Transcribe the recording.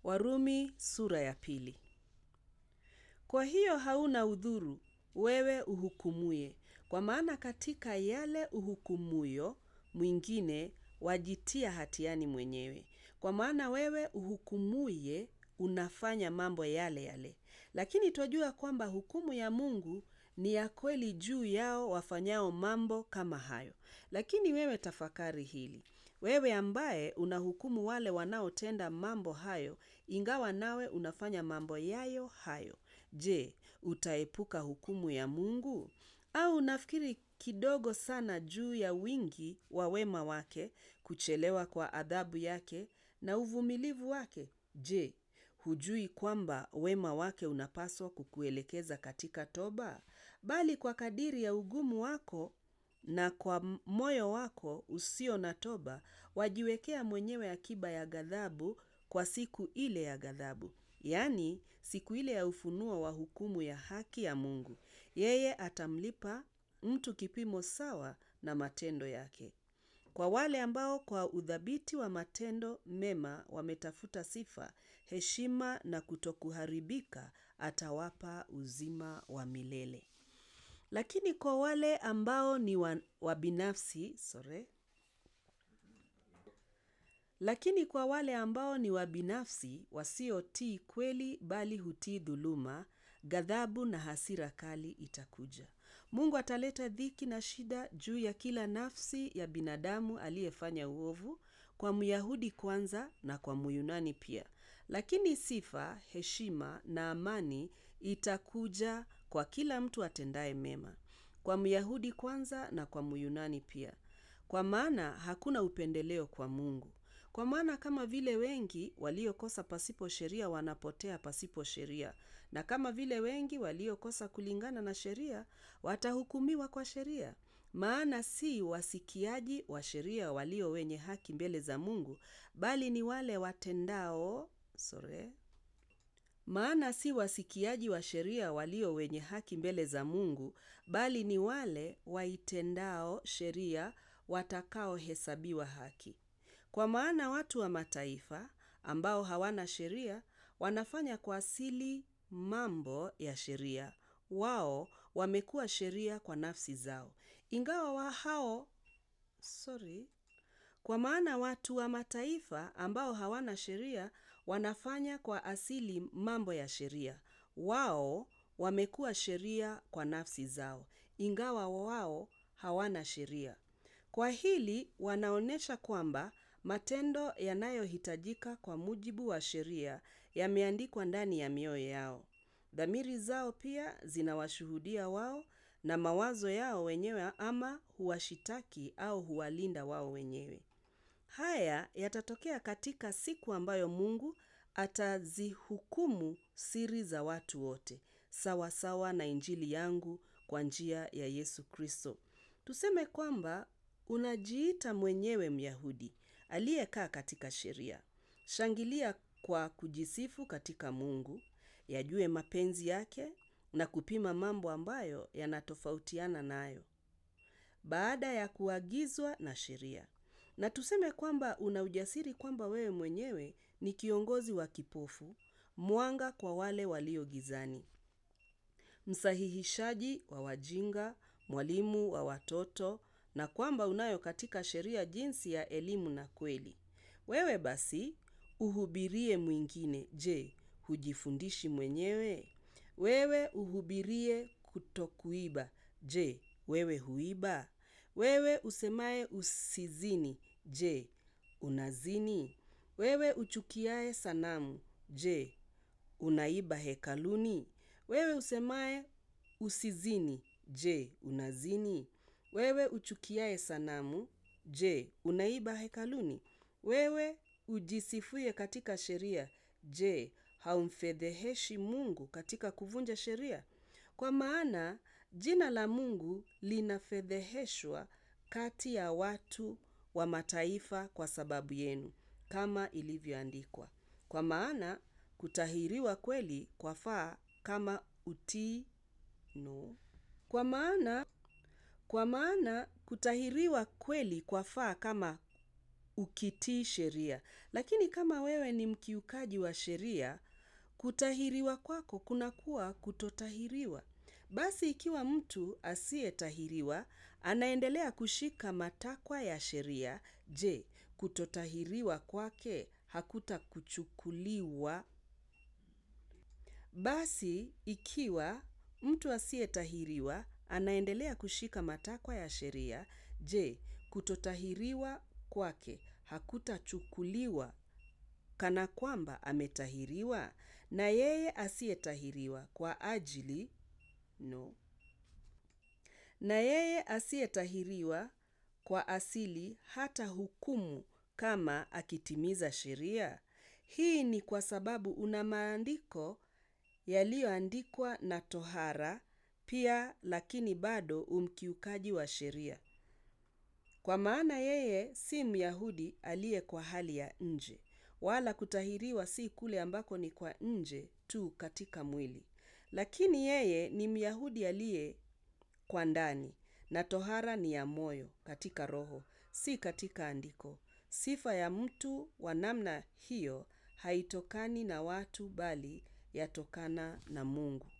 Warumi sura ya pili. Kwa hiyo hauna udhuru wewe uhukumuye, kwa maana katika yale uhukumuyo mwingine wajitia hatiani mwenyewe. Kwa maana wewe uhukumuye unafanya mambo yale yale. Lakini twajua kwamba hukumu ya Mungu ni ya kweli juu yao wafanyao mambo kama hayo. Lakini wewe tafakari hili. Wewe ambaye unahukumu wale wanaotenda mambo hayo, ingawa nawe unafanya mambo yayo hayo. Je, utaepuka hukumu ya Mungu? Au unafikiri kidogo sana juu ya wingi wa wema wake, kuchelewa kwa adhabu yake na uvumilivu wake? Je, hujui kwamba wema wake unapaswa kukuelekeza katika toba? Bali kwa kadiri ya ugumu wako na kwa moyo wako usio na toba, wajiwekea mwenyewe akiba ya ghadhabu kwa siku ile ya ghadhabu. Yaani, siku ile ya ufunuo wa hukumu ya haki ya Mungu. Yeye atamlipa mtu kipimo sawa na matendo yake. Kwa wale ambao kwa udhabiti wa matendo mema wametafuta sifa, heshima na kutokuharibika, atawapa uzima wa milele. Lakini kwa wale ambao ni wabinafsi, sorry. Lakini kwa wale ambao ni wabinafsi, wasiotii kweli bali hutii dhuluma, ghadhabu na hasira kali itakuja. Mungu ataleta dhiki na shida juu ya kila nafsi ya binadamu aliyefanya uovu, kwa Myahudi kwanza na kwa Myunani pia. Lakini sifa, heshima na amani itakuja kwa kila mtu atendaye mema. Kwa Myahudi kwanza na kwa Myunani pia. Kwa maana hakuna upendeleo kwa Mungu. Kwa maana kama vile wengi waliokosa pasipo sheria wanapotea pasipo sheria, na kama vile wengi waliokosa kulingana na sheria watahukumiwa kwa sheria. Maana si wasikiaji wa sheria walio wenye haki mbele za Mungu, bali ni wale watendao, sorry. Maana si wasikiaji wa sheria walio wenye haki mbele za Mungu, bali ni wale waitendao sheria watakaohesabiwa haki. Kwa maana watu wa mataifa ambao hawana sheria wanafanya kwa asili mambo ya sheria. Wao wamekuwa sheria kwa nafsi zao. Ingawa wa hao, sorry. Kwa maana watu wa mataifa ambao hawana sheria wanafanya kwa asili mambo ya sheria. Wao wamekuwa sheria kwa nafsi zao. Ingawa wao hawana sheria. Kwa hili wanaonesha kwamba matendo yanayohitajika kwa mujibu wa sheria yameandikwa ndani ya mioyo yao. Dhamiri zao pia zinawashuhudia wao na mawazo yao wenyewe ama huwashitaki au huwalinda wao wenyewe. Haya yatatokea katika siku ambayo Mungu atazihukumu siri za watu wote, sawa sawa na injili yangu kwa njia ya Yesu Kristo. Tuseme kwamba unajiita mwenyewe Myahudi, aliyekaa katika sheria. Shangilia kwa kujisifu katika Mungu, yajue mapenzi yake na kupima mambo ambayo yanatofautiana nayo. Baada ya kuagizwa na sheria. Na tuseme kwamba una ujasiri kwamba wewe mwenyewe ni kiongozi wa kipofu, mwanga kwa wale walio gizani. Msahihishaji wa wajinga, mwalimu wa watoto na kwamba unayo katika sheria jinsi ya elimu na kweli. Wewe basi uhubirie mwingine, je, hujifundishi mwenyewe? Wewe uhubirie kutokuiba, je, wewe huiba? Wewe usemaye usizini, je, unazini? Wewe uchukiaye sanamu, je, unaiba hekaluni? Wewe usemaye usizini, je, unazini? Wewe uchukiaye sanamu, je, unaiba hekaluni? Wewe ujisifuye katika sheria, je, haumfedheheshi Mungu katika kuvunja sheria? Kwa maana jina la Mungu linafedheheshwa kati ya watu wa mataifa kwa sababu yenu, kama ilivyoandikwa. Kwa maana kutahiriwa kweli kwafaa kama utii no. Kwa maana kwa maana kutahiriwa kweli kwafaa kama ukitii sheria. Lakini kama wewe ni mkiukaji wa sheria, kutahiriwa kwako kunakuwa kutotahiriwa. Basi ikiwa mtu asiyetahiriwa, anaendelea kushika matakwa ya sheria, je, kutotahiriwa kwake hakutakuchukuliwa. Basi ikiwa mtu asiyetahiriwa, anaendelea kushika matakwa ya sheria, je, kutotahiriwa kwake hakutachukuliwa kana kwamba ametahiriwa. Na yeye asiyetahiriwa kwa ajili no. Na yeye asiyetahiriwa kwa asili hatahukumu kama akitimiza sheria. Hii ni kwa sababu una maandiko yaliyoandikwa na tohara pia lakini bado u mkiukaji wa sheria. Kwa maana yeye si myahudi aliye kwa hali ya nje. Wala kutahiriwa si kule ambako ni kwa nje tu katika mwili. Lakini yeye ni myahudi aliye kwa ndani na tohara ni ya moyo katika roho, si katika andiko. Sifa ya mtu wa namna hiyo haitokani na watu bali yatokana na Mungu.